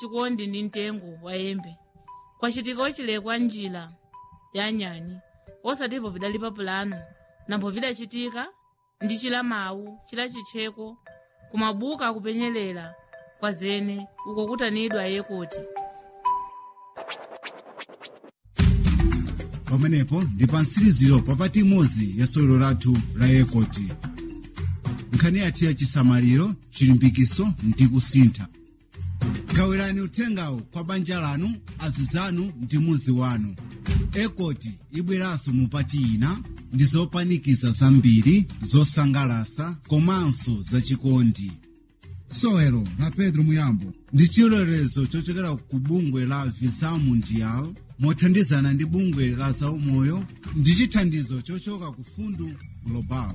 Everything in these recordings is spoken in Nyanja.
chikondi ndi mtengo wa yembe kwacitika ocilekwa njira ya nyani osativo vidali papulano nambo vidacitika ndi cila mawu cila citcheko kumabuka akupenyerera kwa zene uko kutanidwa yekoti pamenepo ndi pa mtsiriziro papati imodzi ya sewero lathu la yekoti nkhani yathu ya chisamaliro chilimbikiso ndi kusintha gawirani uthengawo kwa banja lanu azizanu ndi muzi wanu ekoti ibweranso mupati ina ndi zopanikiza zambiri zosangalasa komanso zachikondi sewero la pedro muyambo ndi chilolezo chochokera ku bungwe la visa mundial mothandizana ndi bungwe la zaumoyo ndi chithandizo chochoka ku fundu global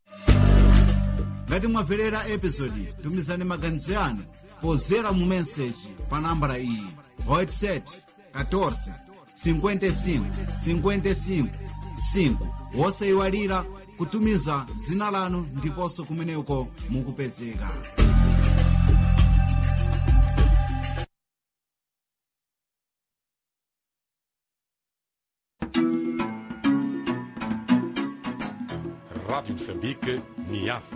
ngati mwamverera episodi tumizani maganizo yanu pozera mu meseji pa nambala iyi whatsapp 14 55 55 5 wosayiwalira kutumiza dzina lanu ndiponso kumeneko mukupezeka Rádio Moçambique, Niassa.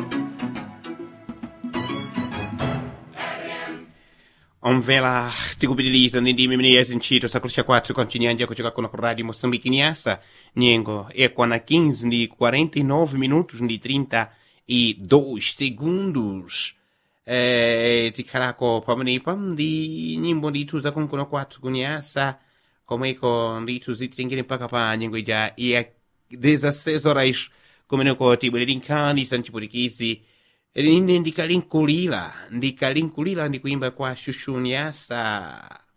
omvera tikupitiriza ndi ndimi imene ya zintchito zakulisha kwathu kwa mchinyanja kuchoka kuno ku radio moçambique niasa nyengo ekwana 15 ndi 49 minutos ndi 32 segundos eh, tikhalako pamenepa ndi nyimbo ndithu zakunkuno kwathu kunyasa komweko ndithu zitengere mpaka pa nyengo ija ya 16 horas kumeneko tibwereri nkhani za mchiputikizi ine ndikalinkulira ndikalinkulira ndikuimba kwa shushuniasa